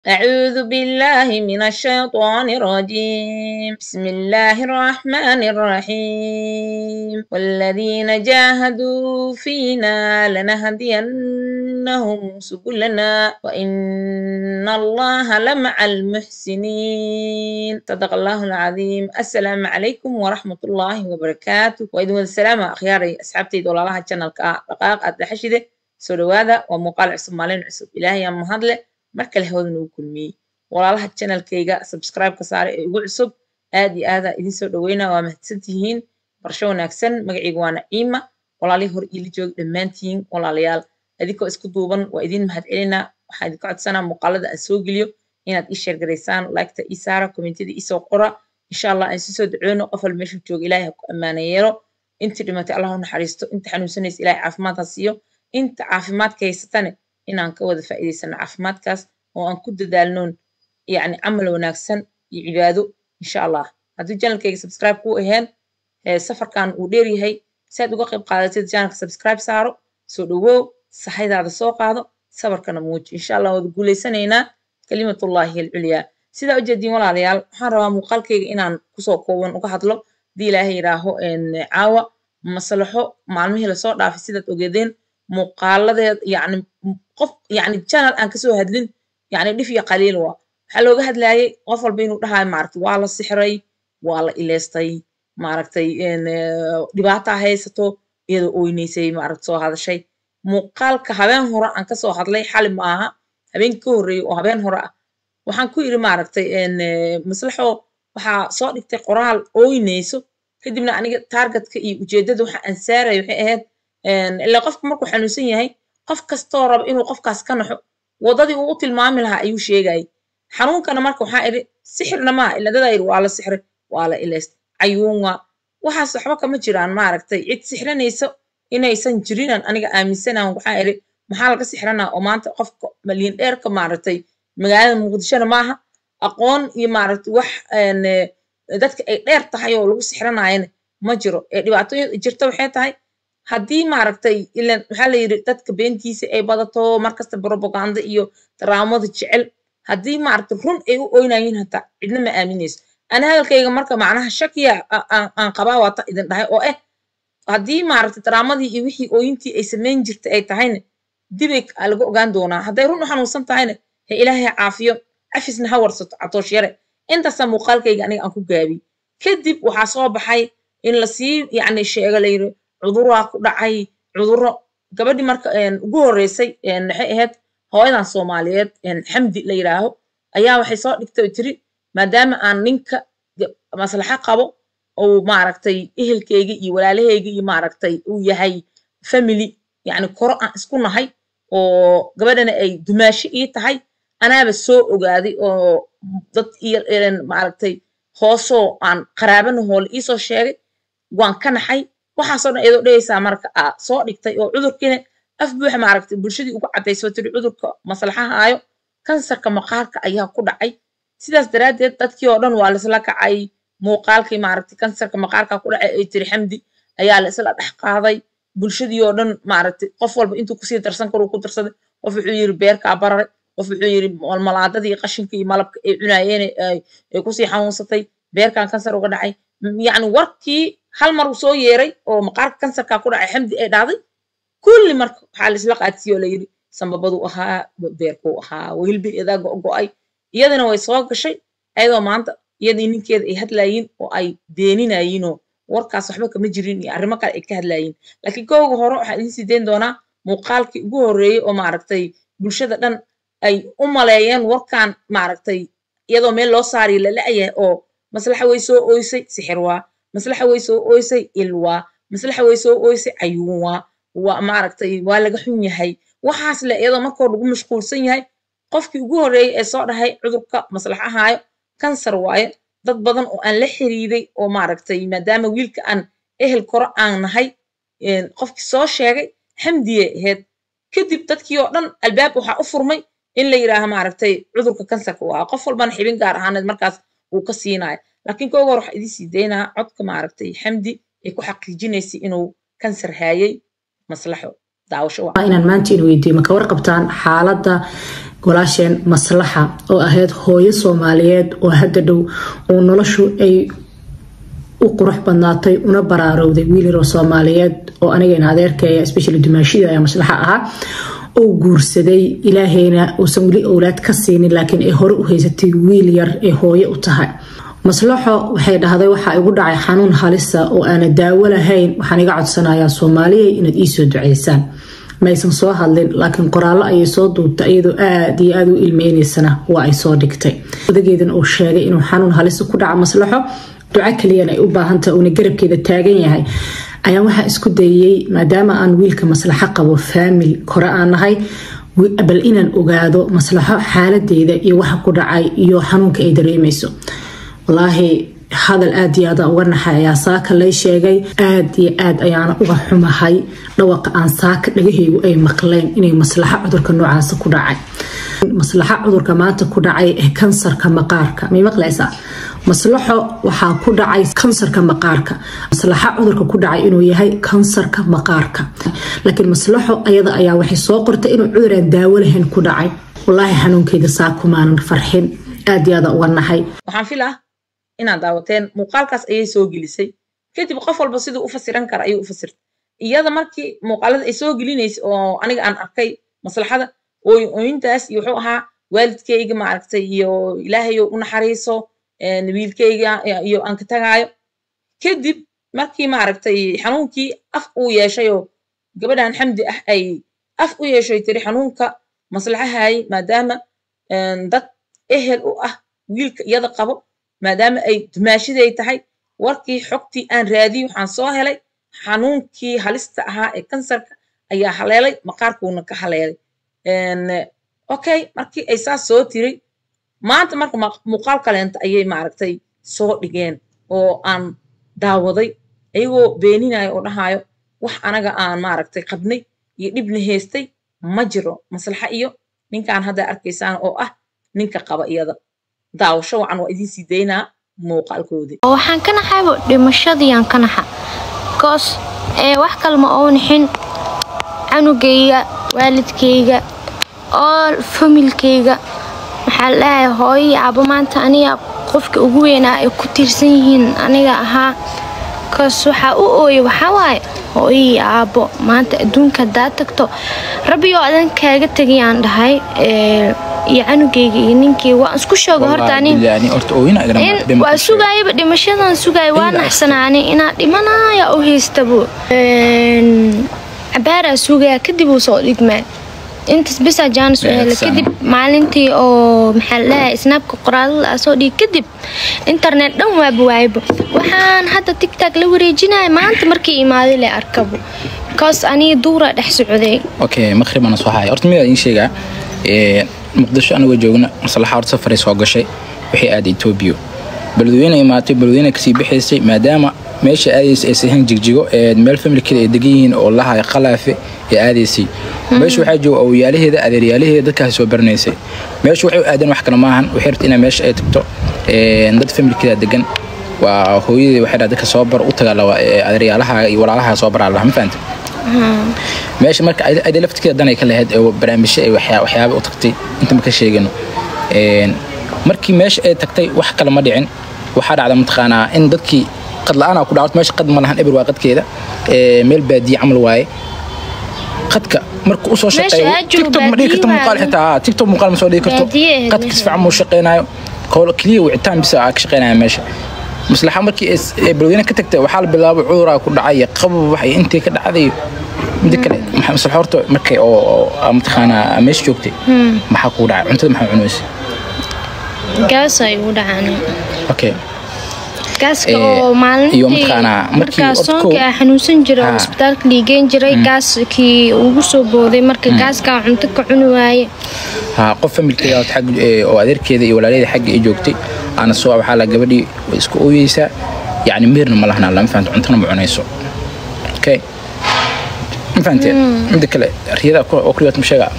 أعوذ بالله من الشيطان الرجيم بسم الله الرحمن الرحيم والذين جاهدوا فينا لنهدينهم سبلنا وإن الله لمع المحسنين صدق الله العظيم السلام عليكم ورحمة الله وبركاته وإذن السلام أخياري أصحابتي دولا الله channel دقائق أدحشده سودوادا ومقال عصب مالين عصب إلهي أم هدله mar kale hawdan ugu kulmiyey walaalaha channelkayga subscribe-ka saare ee igu cusub aad iyo aadaa idin soo dhaweynaa waa mahadsantihiin barsho wanaagsan magacayga waa naciima walaalihii hor iila jooga dhammaantihiin walaalayaal adinkoo isku duuban waa idin mahad celinaa waxaa idinka codsanaa muuqaalada aan soo geliyo inaad ii sheergaraysaan liketa ii saara kommentiyada ii soo qora insha allah aan si soo dacoono qof walba meeshu jooga ilaahay ha ku ammaana yeelo intii dhimatay allah u naxariisto inta xanuunsanaysa ilaahay caafimaad ha siiyo inta caafimaadka haysatane inaan ka wada faa'iidaysano caafimaadkaas oo aan ku dadaalnoon yacni camal wanaagsan iyo cibaado insha allah haddii channelkayga subscribe kuu ahayn safarkan uu dheer yahay si aad uga qayb qaadatid channelka subscribe saaro soo dhawow sahaydaada soo qaado sabarkana muuji insha allah wada guulaysanaynaa kalimatullahi alculyaa sidaa ujeediin walaalayaal waxaan rabaa muuqaalkayga inaan kusoo kooban uga hadlo haddii ilaahay yidhaaho caawa maslaxo maalmihii lasoo dhaafay sidaad ogeedeen muuqaaladeed yacni qof yacni channel aan kasoo hadlin yacni dhif iyo qaliil waa waxaa looga hadlayay qof walba inuu dhahayo maaragtay waa la sixray waa la ileystay maaragtay dhibaataa haysato iyadoo oynaysay maaragta soo hadashay muuqaalka habeen hore aan kasoo hadlay xali ma aha habeenkii ka horreeyey oo habeen hore ah waxaan ku yidhi maaragtay maslaxo waxaa soo dhigtay qoraal ooynayso kadibna aniga targetka iyo ujeeddada waxa aan saaraya waxay ahayd ilaa qofka markuu xanuunsan yahay qof kastoo raba inuu qofkaas ka naxo waddadii uu u tilmaami lahaa ayuu sheegayay xanuunkana marka waxaa idhi sixirna maaha ila dadaa yidhi waa la sixray waa la ilayst cayuun waa waxaas waxba kama jiraan maaragtay cid sixranaysa inaysan jirinan aniga aaminsanaan waxaa idhi maxaa laga sixranaa oo maanta qofka malyan dheerka maaragtay magaalada muqdishona maaha aqoon iyo maaragtay wax dadka ay dheer tahay oo lagu sixranaayana ma jiro ee dhibaatooyin jirta waxay tahay haddii maaragtay ilan waxaa la yidhi dadka beentiisa ay badato markasta propaganda iyo daraamada jecel haddii maaragtay run ay u oynayiin hataa cidna ma aaminayso ana hadalkayga marka macnaha shakiya aan qabaa waata idin dhahay oo eh haddii maaragtay daraamadii iyo wixii ooyintii ay samayn jirtay ay tahayna dibay laga ogaan doonaa hadday run u xanuunsan tahayna he ilaahay caafiyo cafisna ha warsato catoosh yare intaasaa muuqaalkayga aniga aan ku gaabiy kadib waxaa soo baxay in lasii yacni sheego la yidhi cuduraa ku dhacay cuduro gabadhii marka ugu horreysay waxay ahayd hooyadan soomaaliyeed xamdi la yidhaaho ayaa waxay soo dhigtay oo tiri maadaama aan ninka maslaxo qabo uu maaragtay ehelkeyga iyo walaalaheyga iyo maaragtay uu yahay family yacni koro aan isku nahay oo gabadhana ay dumaashi ii tahay anaaba soo ogaaday oo dad iyo maaragtay hoosoo aan qaraabana hoole iisoo sheegay waan ka naxay waxaasoo dhan iyadoo dhehaysaa marka aa soo dhigtay oo cudurkiina af buuxa maaragtay bulshadii ugu caddaysoo tiri cudurka maslaxahaayo kansarka maqaarka ayaa ku dhacay sidaas daraaddeed dadkii oo dhan waa laisla kacay muuqaalkii maaragtay kansarka maqaarka ku dhacay ay tiri xamdi ayaa la isla dhex qaaday bulshadii oo dhan maaragtay qof walba intuu kusii darsan karuu ku darsaday qof wuxuu yidhi beerkaa bararay qof wuxuu yidhi malmalaadadii qashinka iyo malabka ay cunaayeen ay kusii xanuunsatay beerkan kansar uga dhacay yacni warkii hal mar uu soo yeeray oo maqaarka kansarka ku dhacay xamdi ay dhacday kulli marka waxaa la isla qaadsiiyo la yidhi sambabaduu ahaa beerkuu ahaa wilbi idaa go'go'ay iyadana way soo gashay ayadoo maanta iyadii ninkeeda ay hadlaayiin oo ay beeninayiinoo warkaas waxba kama jirin iyo arrimo kale ay ka hadlaayiin laakiin kooga hore waxaan idiin sii dayn doonaa muuqaalkii ugu horreeyey oo maaragtay bulshada dhan ay u maleeyeen warkan maaragtay iyadoo meel loo saariyo la la'yahay oo maslaxa way soo ooysay sixir waa maslaxa way soo ooysay il waa maslaxa way soo ooysay cayuun waa waa maaragtay waa laga xun yahay waxaas le iyadoo markoo lagu mashquulsan yahay qofkii ugu horreeyey ee soo dhahay cudurka maslaxahaayo kansar waaye dad badan oo aan la xiriiday oo maaragtay maadaama wiilka aan ehel koro aan nahay qofkii soo sheegay xamdiyay ahayd kadib dadkii oo dhan albaab waxaa u furmay in la yidhaaha maaragtay cudurka kansarka waa qof walbana xibin gaar ahaaneed markaas uu ka siinayo laakiin kooga hor waxaa idiin sii daynaa codka maaragtay xamdi ay ku xaqiijinaysay inuu kansar haayay maslaxo daawasho waa inaan maanta in weydiiyo ma ka warqabtaan xaaladda walaasheen maslaxa oo ahayd hooyo soomaaliyeed oo hadda dhow oo noloshu ay u qurux badnaatay una baraarowday wiil yaroo soomaaliyeed oo anigana adeerkeeya especially dumaashida ayaa maslaxa ahaa oo guursaday ilaahayna uusan weli owlaad ka siinin laakiin ay hore u haysatay wiil yar ee hooyo u tahay maslaxo waxay dhahday waxaa igu dhacay xanuun halisa oo aana daawo lahayn waxaan iga codsanayaa soomaaliya inaad iisoo duceysaan maysan soo hadlin laakiin qoraallo ayay soo duubtay iyadoo aada iyo aada u ilmeyneysana waa ay soo dhigtay odageedan uu sheegay inuu xanuun halisa ku dhaca maslaxo duco kaliyana ay u baahantaha uuna garabkeeda taagan yahay ayaan waxaa isku dayay maadaama aan wiilka maslaxo qabo faamil kore aan nahay bal inaan ogaado maslaxo xaaladeeda iyo waxa ku dhacay iyo xanuunka ay dareemeyso walaahi hadal aada iyo aada uga naxay ayaa saaka lay sheegay aada iyo aad ayaana uga xumahay dhawaqa aan saaka dhagahaygu ay maqleen inay maslaxo cudurka noocaasa ku dhacay maslaxo cudurka maanta ku dhacay ee kansarka maqaarka may maqlaysaa maslaxo waxaa ku dhacay kansarka maqaarka maslaxo cudurka ku dhacay inuu yahay kansarka maqaarka laakiin maslaxo ayada ayaa waxay soo qortay inuu cuduraan daawo lahayn ku dhacay walaahi xanuunkeeda saakumaanan farxin aada iyo aada uga naxay waxaan filaa inaad daawateen muuqaalkaas ayay soo gelisay kadib qof walba siduu u fasiran kara ayuu u fasirtay iyada markii muuqaalada ay soo gelinaysay oo aniga aan arkay maslaxada ooy ooyintaas iyo wuxuu ahaa waalidkayga maaragtay iyo ilaahayo u naxariiso wiilkayga iyo aan ka tagaayo kadib markii maaragtay xanuunkii af uu yeeshayoo gabadhan xamdi ah ay af u yeeshay tiri xanuunka maslaxahay maadaama dad ehel u ah wiilka iyada qabo maadaama ay dumaashiday tahay warkii xogtii aan raadiyey waxaan soo helay xanuunkii halista ahaa ee kansarka ayaa haleelay maqaarkuuna ka haleelay okay markii ay saas soo tiray maanta marka muuqaal kaleenta ayay maaragtay soo dhigeen oo aan daawaday ayagoo beeninayo oo dhahayo wax anaga aan maaragtay qabnay iyo dhibna haystay ma jiro maslaxa iyo ninkaan hadda arkaysaan oo ah ninka qaba iyada daawasho wacan waa idiin sii daynaa muuqaalkoodii waxaan ka naxaybo dhimashadiiaan ka naxa bikoos ee wax kale ma oo nixin canugayga waalidkayga oo familkayga maxaa la dhahay hooyo iyo aabo maanta aniga qofka ugu weynaa ay ku tiirsan yihiin aniga ahaa bikoos waxaa u ooya waxaa waaye hooyo iyo aabo maanta adduunka haddaa tagto rabbi oo adan kaaga tegayaan dhahay iyo canugayga iyo ninkii waan isku sheega horta ani waa sugaayaba dhimashadan sugaaya waa naxsanaani inaa dhimanaya u haystabo cabaaraa sugaya kadib uu soo dhigmaa intaas bisaa jaanis u hela kadib maalintii oo maxaa la dhahay snaabka qoraalada aa soo dhigi kadib internet dhan waaba waaybo waxaan hadda tigtag la wareejinaya maanta markii imaaday le arkabo bikoos aniga duura dhex socday okay maqribana soo haya horta midaa iin sheegaa muqdisho anagoo joogna maslaxa horta safaray soo gashay waxay aaday etoobiya beledweyne imaatay beledweyne kasii bixaysay maadaama meesha aadaysa ay sahayn jigjigo ee meel familkeeda ay degan yihiin oo lahay qalaafe ee aadaysay meesha waxaa jooga awyaalaheeda adeeryaalaheeda dadkaasi soo baranaysay meesha waxay u aadeen wax kale maahan waxay rabta inaa meesha ay tagto dad familkeeda degan waa hooyadii waxay dadka soo bar u tagaa adeeryaalaha iyo walaalaha soo baraa laha ma fahanta meesha marka ayda laftirkeeda danay ka lahayd ee barnaamijyo ay waxyaaba u tagtay inta ma ka sheegano markii meesha ay tagtay wax kale ma dhicin waxaa dhacda mataqaanaa in dadkii qad la-aan ku dhacdo meesha qad ma lahan eber waa qadkeeda meel baadiye camal waaye qadka marka usoo shaqeeyo tiktok ma dhigi karto muuqaal xitaa tiktok muuqaal ma soo dhigi karto qadka si fiican muu shaqeynayo keliya wicitaan bisa ka shaqeynaya meesha maslaxa markii ay balweyne ka tagtay waxaa la bilaabay cuduraa ku dhacay qabab wax iyo intii ka dhacday mida kale maslaxa horta markay oo mataqaanaa meesha joogtay maxaa kugu dhacay cuntada maxaa cunaysa gaas ay ugu dhacaan okay gaaska oo maalintii markaa soonka ah xanuunsan jira oo isbitaalka dhiigeen jiray gaaskii ugu soo booday marka gaaskaa cunto ka cuni waaye ha qof familkeeda xag oo adeerkeeda iyo walaalaheeda xagga ay joogtay ana soo waxaa la gabadhii way isku ooyeysaa yacni meerna ma lahnaa lama fahanto cuntana ma cunayso okay ma fahanteen midda kale riyada oo kuriyood ma sheegaa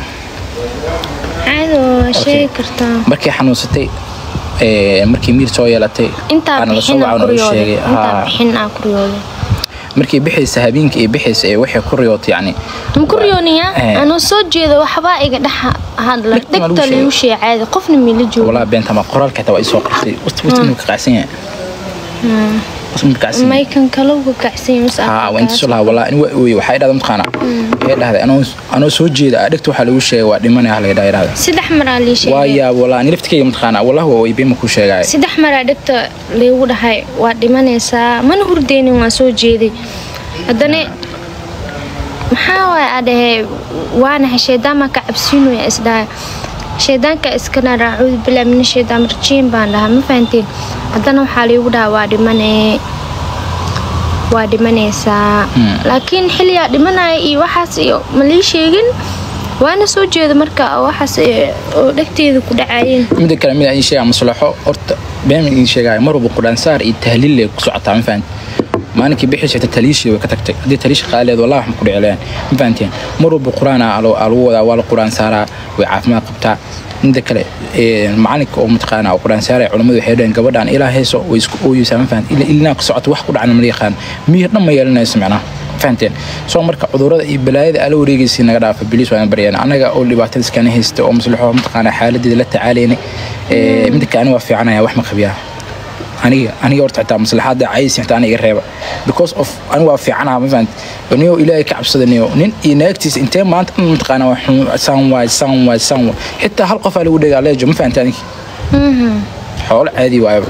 caado waa sheegi kartaa markay xanuunsatay markii miir soo yeelatay intaa bixin aa kuriyooday markii bixaysa habeenkii ay bixaysa ee waxay ku riyootay yacni makuryooniya Eh. anoo soo jeeda waxbaa iga dhex hadla Dhegta ma lagu dhegta sheegay? lagu sheecaada qofna mila joogo walaa beenta ma qoraalka xitaa waa isoo qartay wasti wasti inuu ka qacsan yahay wasti inuu ka qacsan yahay maykan kale uga kacsanya mas haa waa inta soo lahaa walaa in waa ooyey waxay dhahday mataqaana waxay dhahday anoo anoo soo jeeda ah dhegta waxaa lagu sheegay waa dhimanaya laga dhahay dhahday saddex maraa lii waa sheegay yaab walaa ani laftikeyga mataqaana wallah waa way beema ku sheegaya saddex maraa dhegta laygu dhahay waa dhimanaysaa mana hurdeynin waa soo jeeday haddana maxaa waay aa dhahee waanahay shaydaan baan ka cabsiinaya isdhahay shaydaanka iskana raacuudu bilaa mina shaydaan rajiim baan dhahaa ma fahanteen haddana waxaa laygu dhahaa waa dhimanee waa dhimanaysaa laakiin xilligaa dhimanaya iyo waxaas iyo ma lii sheegin waana soo jeeda marka waxaas ee, oo dhegteeda ku dhacayeen mida kale mid aan sheegaa maslaxo horta been idin sheegaya mar walba quraansaar iyo tahliil lay ku socotaa ma fahanti maalinkii bixi jirta taliishii way ka tagtay haddii taliishi qaaleed wallah wax ma ku dhici lahayn ma fahanteen mar walba quraan aa lagu wadaa waa la quraan saaraa way caafimaad qabtaa mida kale ee, macalinka oo mataqaana oo quraan saaraya culimmadu waxay dhaheen gabadhaan ilaa heeso way isku ooyeysaa ma fahanti ila ilinaa ku socota wax ku dhacna ma yaqaan miyir dhan ma yeelanayso macnaha fahanteen soo marka cudurada iyo balaayada ala wareegaysa naga dhaafa biliis waan baryeen anaga oo dhibaatada iskana haysta oo maslaxo mataqaana xaaladeeda la tacaalaynay ee, mida kale aniga waa fiicanaya wax ma qabiyaa aniga aniga horta xitaa maslaxaada caysi xitaa aniga iga reeba because of aniga waa fiicanaha ma fahanti niyo ilaahay ka cabsadaniyo nin iyo naagtiisa intee maanta dhan mataqaana waa xun saan waay saan waay saan waay xitaa hal qof aa lagu dhegaa leejo ma fahanti aniga xoolo caadi waayaba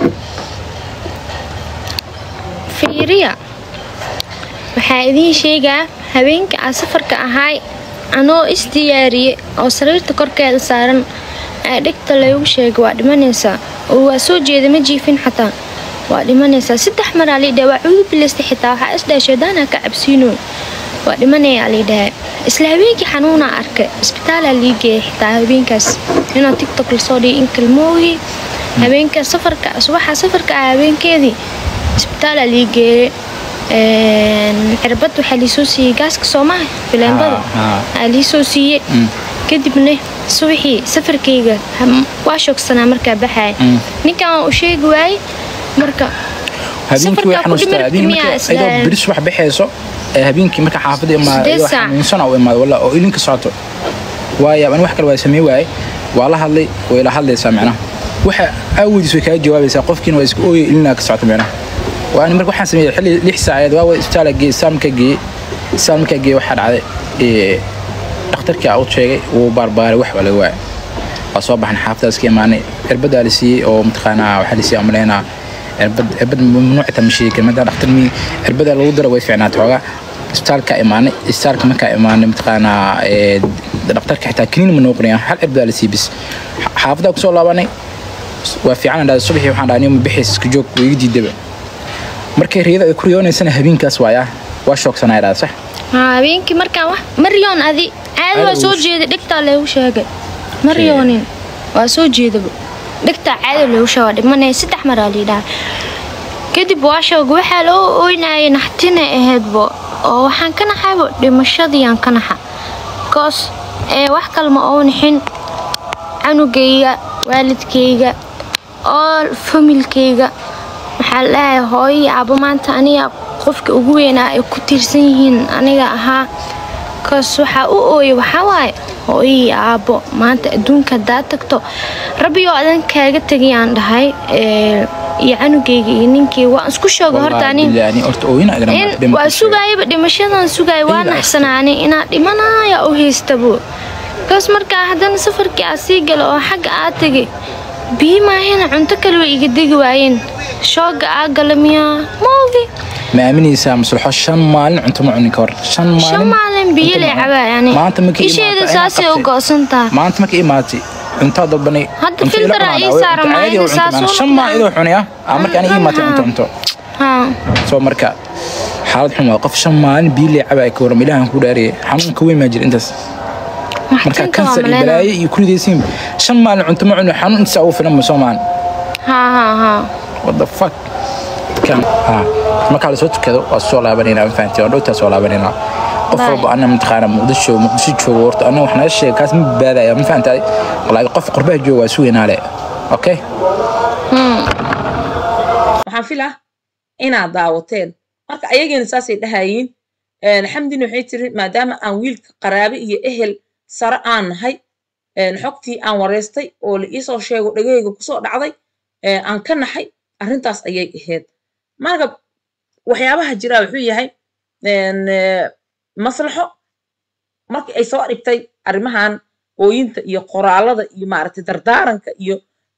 fiiriya waxaa idiin sheegaa habeenka aan safarka ahaay anoo isdiyaariyey oo sariirta korkeeda saaran ee dhegta laygu sheegay waa dhimanaysaa oo waa soo jeeda ma jiifin xataa waa dhimanaysaa saddex maraa liidhaha waa cuudu bilaystay xitaa waxaa isdhahay shaydaanaa ka cabsiino waa dhimanayaa liidhaha isla habeenkii xanuunaa arkay isbitaalaa lii geeyay xitaa habeenkaas inaa tiktok lasoo dhigay in kalmoogi habeenka safarka subaxa safarka ah habeenkeedii isbitaalaa lii geeyay cirbad waxaa liisoo siiyey gaaska soomaha fileembada Ah, ah. aa liisoo siiyey kadibna subaxii safarkayga ham- waa shoogsanaa markaa baxaya Mm. ninkan waa u sheegi waayey marka habeenkii way safarkaa ku xanuustaa dhimirti habeenkii miyaa marka isla iyadoo beri subax baxayso ee habeenkii marka xaafadda imaada Sideed iyadoo saac. xanuunsana u imaada walla oo ilinka socoto waaya ani wax kale waa samey waaye waa la hadlay way la hadlaysaa macnaha waxa aawodiis way kaga jawaabaysaa qofkiina waa iska ooyay ilinaa ka socoto macnaha waa ani marka waxaan sameeyey xilli lix saacadeed waa wada isbitaala geeyey saal markaa geeyey saal markaa geeyey waxaa dhacday ee, dhakhtarkii aa u sheegay wuu baarbaaray wax baa laga waayay waa soo baxan xaafadaas ka imaanay cirbadaa la siiyey oo mataqaanaa waxaa la siiyey amaleynaa cirbad cirbad mamnuucita ma sheegi karin maadaama dhakhtar mi cirbadaa lagu dara way fiicnaatay xoogaa isbitaalka imaanay isbitaalka markaa imaanay mataqaanaa ee, dhakhtarka xitaa kiniin ma noo qorayaa hal cirbadaa la siiyey bis xaafadaa kusoo laabanay waa fiican dhahay subaxii waxaan dhahay nima bixiis iska joog way iga diidaba markay riyada ay ku riyoonaysana habeenkaas waayaa waa shoogsanaa dhahay sax haa, habeenkii markaan wax maryoon adi caadi waa Caadi soo uu- jeeday dhegtaa laygu sheegay maryoonin waa soo jeedaba dhegtaa caadi laygu sheegay waa dhimanaya saddex maraa liidhaha kadib waa sheega waxaa loo oynayay naxtina ahaydbo oo waxaan ka naxaybo dhimashadiiyaan ka naxa koos ee wax kalma oo nixin canugayga waalidkayga oo familkayga waxaa leeyahay hooyo iyo aabbo maanta aniga qofka ugu weynaa ay ku tiirsan yihiin aniga ahaa kaas waxaa u ooyay waxaa waaye hooyo iyo aabbo maanta adduunka haddaad tagto rabbi oo adan kaaga tegayaan dhahay ee, iyo canugayga iyo ninkii waan isku sheega horta ani Wallaahi, horta ooyina igana in been waa ku sheegay. sugaayaba dhimashadan sugaaya waa Ilaa naxsanaani inaad dhimanaya u haystabo kaas markaa haddana safarkii aad sii galo oo xagga aad tegay biyi maahina cunto kale way iga degi waayeen shooga aa gala miyaa moogi ma aaminaysaa maslaxo shan maalin cunto ma cunin ka hor shan maalin shan maalin biyo cunto lay ma cunin. cabaa yani maanta markii isheeda imaatay saasay ayaan u qabtay. goosan tahay maanta markii imaatay cuntaa dalbanay Hadda cunto ila filter aa cunaa, ii way- saaran, cunto caadi maalinta oo cunto saas macnaa. oo shan maalin idoo cunaya aa markii aniga imaatay cunto cunto haa soo marka xaalad xun waa qof shan maalin biyo lay cabaa ka waram ilaahan ku dhaariyay xanuun ka weyn maa jira intaas marka maxtinta waa kansar iyo maleena balaayo iyo kuridaysiin shan maalin cunto ma cunin xanuun intaas ugu filan ma soo maahan haa haa haa what the fuck kan ha marka la soo tukado waa soo laabanayna ma fahantii waa dhowtaa soo laabanayna qof Bye. walba ana mataqaana muqdisho muqdisho joogo horta ana wax naga sheega kaas ma badbaadaya ma fahantaay wallaahi qof qurbaha jooga waa sugaynaa le okay waxaan filaa inaad daawateen marka ayagiina saasay dhahayiin xamdina waxay tiri maadaama aan wiilka qaraabe iyo ehel sare aan nahay xogtii aan wareystay oo la iisoo sheego dhagahayga kusoo dhacday aan ka nahay arrintaas ayay ahayd marka waxyaabaha jiraa wuxuu yahay maslaxo markii ay soo dhigtay arrimahan ooyinta iyo qoraalada iyo maaragtay dardaaranka iyo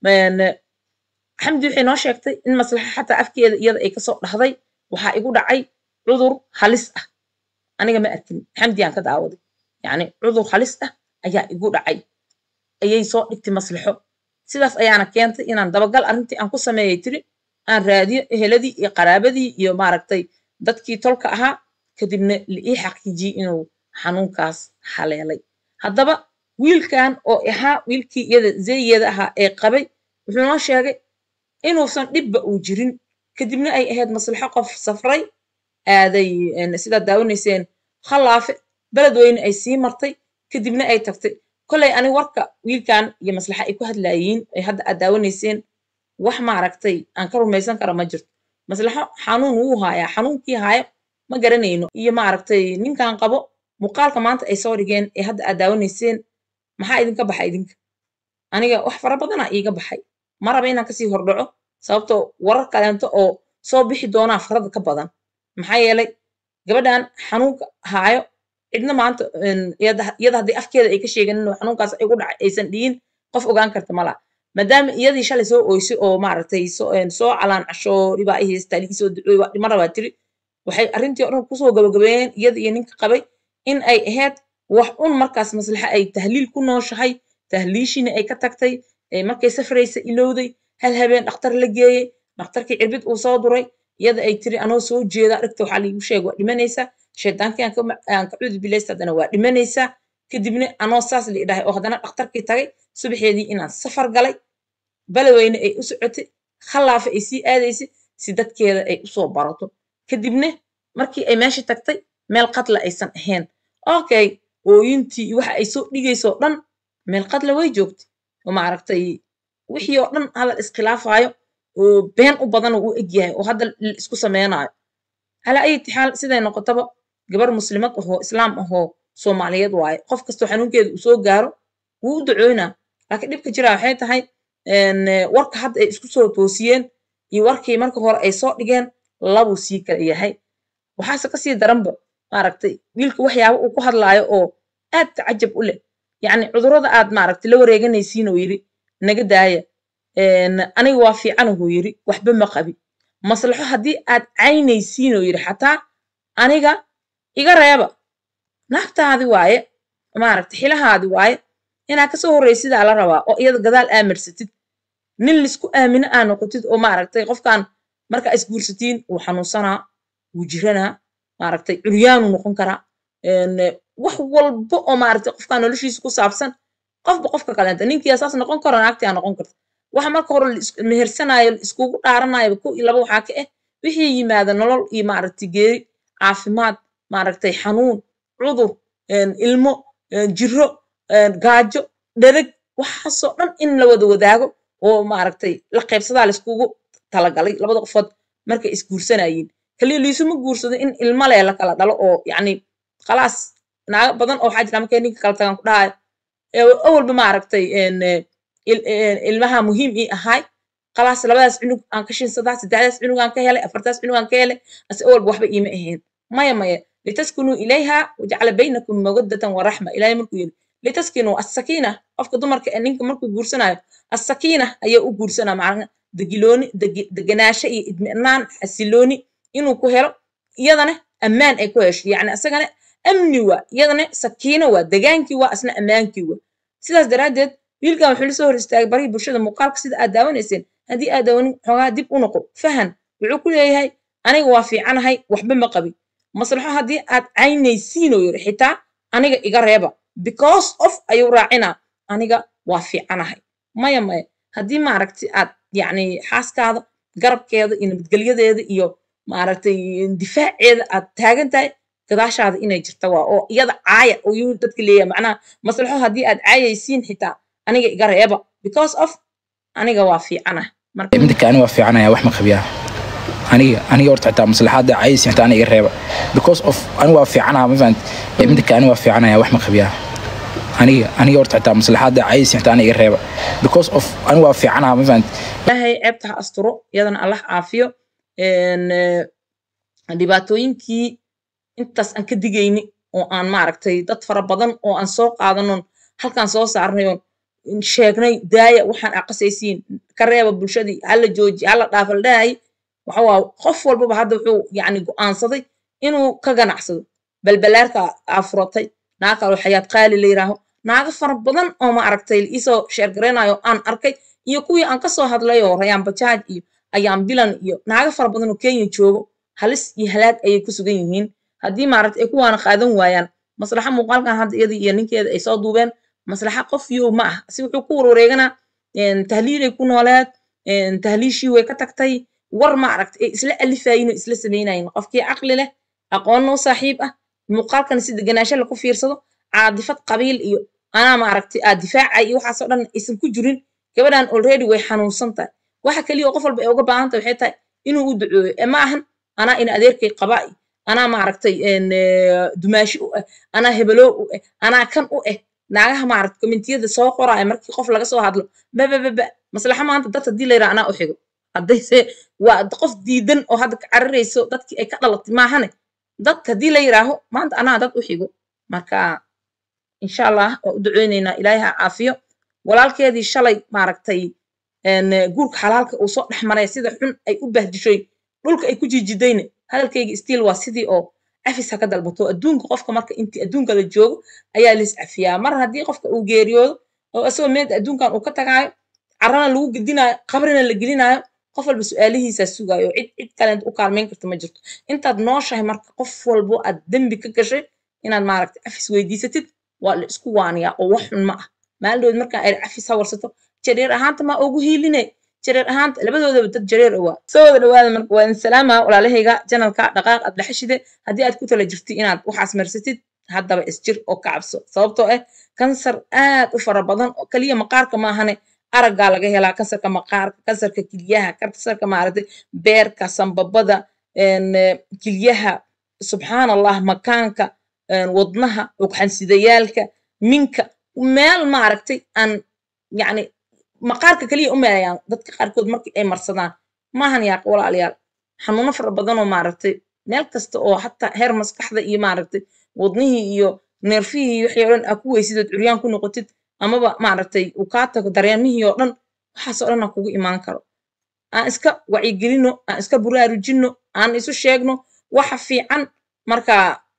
xamdi waxay noo sheegtay in maslaxo xataa afkeeda iyada ay kasoo dhahday waxaa igu dhacay cudur halis ah aniga ma arkin xamdi aan ka daawaday yacni cudur halis ah ayaa igu dhacay ayay soo dhigtay maslaxo sidaas ayaana keentay inaan dabagal arrintii aan ku sameeyay tiri aan raadiyo eheladii iyo qaraabadii iyo maaragtay dadkii tolka ahaa kadibna la ii xaqiijiyey inuu xanuunkaas haleelay haddaba wiilkan oo ahaa wiilkii iyada zeeyeeda ahaa ee qabay wuxuu noo sheegay inuusan dhibba uu jirin kadibna ay ahayd maslaxo qof safray aaday sidaad daawanayseen khallaafe beled weyne ay sii martay kadibna ay tagtay kolley ani warka wiilkan iyo maslaxa ay ku hadlaayiin ay hadda aad daawanayseen wax maaragtay aan ka rumaysan kara ma jirto maslaxo xanuun wuu haayaa xanuunkii haayo ma garanayno iyo maaragtay ninkan qabo muuqaalka maanta ay soo dhigeen ee hadda aad daawanayseen maxaa idinka baxay idinka aniga wax fara badana iiga baxay ma raba inaan kasii hordhaco sababtoo warar kaleento oo soo bixi doonaa farada ka badan maxaa yeelay gabadhan xanuunka haayo cidna maanta iyada haddii afkeeda ay ka sheegan inuu xanuunkaas igu dhacay aysan dhihin qof ogaan karta malaha maadaama iyadii shalay soo oysay oo maaragtay soo calaan casho dhibaa i haystaa ligi soo ducooy waa dhima rabaa tiri waxay arrintii o dhan kusoo gabagabeeyeen iyada iyo ninka qabay in ay ahayd wax un markaas maslaxa ay tahliil ku nooshahay tahliishina ay ka tagtay markay safraysa ilowday hal habeen dhakhtar la geeyey dhakhtarkii cirbid uu soo duray iyada ay tiri anoo soo jeeda aragta waxaa liigu sheega waa dhimanaysaa shaydaankii aan ka cudi bilaysta haddana waa dhimanaysaa kadibna anoo saas la idhahay oo haddana dhakhtarkii tagay subaxeedii inaan safar galay balaweyne ay u socotay khallaafa ay sii aadaysay si dadkeeda ay usoo barato kadibna markii ay meesha tagtay meel qadla aysan ahayn okay ooyintii waxa ay soo dhigaysoo dhan meel qadla way joogtay oo maaragtay wixii oo dhan hadal iskhilaafaayo oo been u badan oo u egyahay oo hadda la isku sameynaayo calaa ayati xaal siday noqotaba gabar muslimad ahoo islaam ahoo soomaaliyeed waaye qof kastoo xanuunkeeda uu soo gaaro wuu u ducoynaa laakiin dhibka jiraa waxay tahay warka hadda ay isku soo toosiyeen iyo warkii marka hore ay soo dhigeen labuu sii kala yahay waxaase kasii daranba maaragtay wiilka waxyaaba uu ku hadlaayo oo aad tacajab u leh yacni cudurrada aad maaragtay la wareeganaysiin oo yidhi naga daaya aniga waa fiican huu yidhi waxba ma qabi maslaxo haddii aad caynaysiin oo yidhi xataa aniga iga reeba naagtaadi waaye maaragtay xilahaadi waaye inaa kasoo horraysidaa la rabaa oo iyada gadaal aamirsatid nin laisku aamino aa noqotid oo maaragtay qofkan markaa isguursatiin wuu xanuunsanaa wuu jiranaa maaragtay curyaanuu noqon karaa wax walba oo maaragtay qofkan noloshiisa ku saabsan qofba qofka kaleenta ninkii asaas noqon karo naagtii aa noqon karta waxa marka hore mehersanaayo iskugu dhaaranayo ko iyo laba waxaa ka ah wixii yimaada nolol iyo maaragtay geeri caafimaad maaragtay xanuun cudur ilmo jiro gaajo dhereg waxaasoo dhan in la wada wadaago oo maaragtay la qaybsadaa laiskugu talagalay labada qofood markay isguursanayeen kaliya liisuma guursado in ilmo lee la kala dhalo oo yacni khalaas naago badan oo waxaa jira markay ninka kala tagaan ku dhahayo awalba maaragtay ilmaha muhiim ii ahaay khalaas labadaas cunug aan ka shinsadaa saddexdaas cunug aan ka helay afartaas cunug aan ka helay ase awalba waxba iima ahayn maya maya litaskunuu ilayha wajacala baynakum mawaddatan waraxma ilaahay markuu yidhi litaskinuu assakiina qofka dumarka ee ninka markuu guursanayo assakiina ayaa u guursanaa macna degilooni deganaasho iyo idminaan xasilooni inuu ku helo iyadana ammaan ay ku hesho yacni asagana amni waa iyadana sakiino waa degaankii waa asna ammaankii waa sidaas daraaddeed wiilkan wuxuu la soo hor istaagay barihii bulshada muuqaalka sida aad daawanayseen haddii aad daawanin xoogaa dib u noqo fahan wuxuu ku leeyahay aniga waa fiicanahay waxba ma qabin maslaxo haddii aad caynaysiin oo yidhi xitaa aniga iga reeba because of ayuu raacinaa aniga waa fiicanahay maya maya haddii maaragtay aad yacni xaaskaada garabkeeda iyo nabadgelyadeeda iyo maaragtay difaaceeda aad taagan tahay gadaashaada inay jirta waa oo iyada caaya oo yuu dadka leeyahay macnaha maslaxo haddii aad caayaysiin xitaa aniga iga reeba because of aniga waa fiicanahay midka ani waa fiicanaya wax ma qabiyaa aniga aniga horta xitaa maslaxaada caysi xitaa aniga iga reeba because of aniga waa fiicanaha ma fahanti ee midda kale aniga waa fiicanaya wax ma qabiyaa aniga aniga horta xitaa maslaxaada caysi xitaa aniga iga reeba because of aniga waa fiicanaha ma fahanti ilaahay ceebta ha asturo iyadana allah caafiyo een, eh, dhibaatooyinkii intaas aan ka digayni oo aan maaragtay dad fara badan oo aan soo qaadanon halkaan soo saarnay oon sheegnay daaya waxaan aqasaysiin ka reeba bulshadii hala jooji hala dhaafa la dhahay waxa waa qof walbaba hadda wuxuu yacni go'aansaday inuu ka ganacsado balbalaarka aa furatay naag kaloo xayaad qaali la yiraaho naago fara badan oo ma aragtay isoo sheergaraynayo aan arkay iyo kuwii aan kasoo hadlay oo rayaan bajaaj iyo ayaan bilan iyo naago fara badan oo kenya joogo halis iyo halaag ayay ku sugan yihiin haddii maaragtay ay kuwaana qaadan waayaan maslaxa muuqaalkan hadda iyadii iyo ninkeeda ay soo duubeen maslaxa qof yow ma ah si wuxuu ku warwareeganaa een, tahliilay ku nooleed een, tahliishii way ka tagtay war ma aragtay ay isla alifayin oo isla samaynayin qofkii caqli leh aqoonna u saaxiib ah muuqaalkan si deganaansho laku fiirsado caadifad qabiil iyo anaa ma aragtay aa difaacay iyo waxaasoo dhan aysan ku jirin gabadhan already way xanuunsan tahay waxa kaliya oo qof walba ay uga baahan tahay waxay tahay inuu u ducooyo ee ma ahan anaa ina adeerkay qabaa iyo anaa maaragtay een, eh, dumaashi u ah anaa hebeloo u ah anaa kan u ah naagaha maaragtay komentiyada soo qoraya markii qof laga soo hadlo babababa maslaxa maanta dad haddii la yidhaha anaa u xigo haddayse waa qof diidan oo hadda ka cararayso dadkii ay ka dhalatay maahane dadka haddii la yidhaaho maanta anaa dad u xigo marka insha allah waa u duceyneynaa ilaahay ha caafiyo walaalkeedii shalay maaragtay een, eh, guurka xalaalka uu soo dhex maray sida xun ay u bahdishoy dhulka ay ku jijidayne hadalkayga stiil waa sidii oo cafis ha ka dalbato adduunka qofka marka intii adduunka la joogo ayaa lis cafiyaa mar haddii qofka uu geeriyoodo oo isagoo meed adduunkan uu ka tagaayo carana lagu gedinaayo qabrina la gelinaayo qof walba su-aalihiisaa sugaayo cid cid kaleent u kaalmeyn karta ma jirto intaad nooshahay marka qof walbo aad dembi ka gashay inaad maaragtay cafis weydiisatid waa la isku waaniyaa oo wax xun ma ah maaldood markaa ay cafis ha warsato jareer ahaanta maa ugu hiiline jareer ahaanta labadoodaba dad jareer awaa soo wada dhawaada marka waa idin salaama walaalahayga janalka dhaqaaq aad dhexeshide haddii aad ku tala jirtid inaad waxaas marsatid haddaba isjir oo ka cabso sababtoo ah kansar aad u fara badan oo kaliya maqaarka maahane araggaa laga helaa kansarka maqaarka kansarka kilyaha kansarka maaragtay beerka sambabada een, eh, kilyaha subxaan allah makaanka een, wadnaha ugxansidayaalka minka meel maaragtay aan yacni maqaarka kaliya u meelayaan dadka qaarkood markii ay marsadaan maahan yaaq walaalayaal xanuuno fara badan oo maaragtay meel kasta oo hataa heer maskaxda iyo maaragtay wadnihii iyo neerfihii iyo wixii oo dhan aa ku weysid ood curyaan ku noqotid amaba maaragtay uu kaa tago dareemihii oo dhan waxaasoo dhan aa kugu imaan karo aan iska wacyigelino aan iska buraarujino aan isu sheegno waxa fiican marka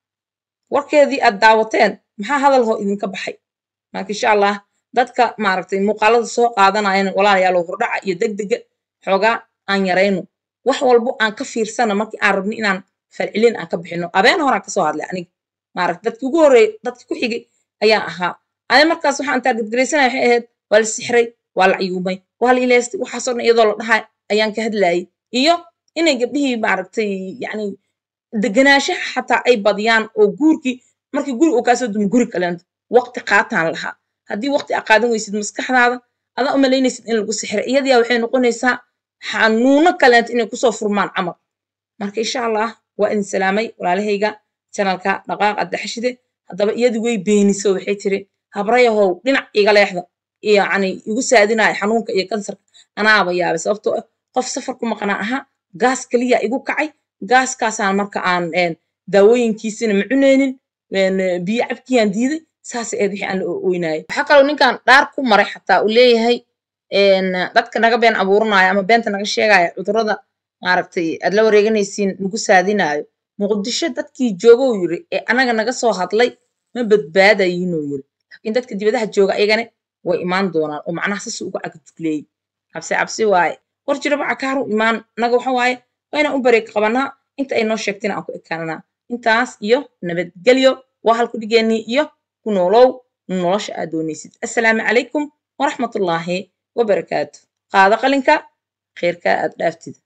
warkeedii aad daawateen maxaa hadal hoo idinka baxay marka insha allah dadka maaragtay muuqaalada soo qaadanayana walaalayaal hordhaca iyo degdega xoogaa aan yarayno wax walbo aan ka fiirsana markii aan rabno inaan falcelin aan ka bixino abeen horaan kasoo hadlay aniga maaragta dadkii ugu horreeyay dadkii ku xigay ayaan ahaa ani markaas waxaan taargetgaraysanaya waxay ahayd waa la sixray waa la cayuumay waa la ilaystay waxaasoo dhan iyadoo la dhahay ayaan ka hadlayay iyo inay gabdhihii maaragtay yacni deganaanshaha xataa ay badiyaan oo guurkii markii guri uu kaasoo dumo guri kaleento waqti qaataan lahaa haddii waqti aa qaadan weysid maskaxdaada adaa u malaynaysid in lagu sixiray iyadiyaa waxay noqonaysaa xanuuno kaleento inay kusoo furmaan camal marka insha allah waa idin salaamay walaalahayga janalka dhaqaaq addaxashide haddaba iyadu way beeniso waxay tiri habrayahow dhinac iga leexda yacni igu saadinaya xanuunka iyo kansarka anaaba yaabay sababtoo ah qof safar ku maqnaa ahaa gaas kaliya igu kacay gaaskaasaan marka aan een, daawooyinkiisina ma cuneynin een, biyo cabkiyaan diiday saasay ahayd wixii aan la ooynaayay waxaa kaloo ninkan dhaar ku maray xataa uu leeyahay een, dadka naga been abuuranaya ama beenta naga sheegaya cudurrada maaragtay aad la wareeganaysiin nagu saadinaayo muqdisho dadkii joogou yiri ee anaga naga soo hadlay ma badbaadayinuu yiri laakiin dadka dibadaha jooga ayagana way imaan doonaan oo macnaha sasi uga cagajugleeyey cabsi cabsi waaye war jiraba cakaaru imaan naga waxa waaye waa inaan u bareeg qabanaa inta ay noo sheegtina aan ku ekaananaa intaas iyo nabadgelyo waa halku dhigeenii iyo ku noolow nolosha aad doonaysid assalaamu calaykum waraxmatullaahi wabarakaatu qaado qalinka khayrkaa aad dhaaftid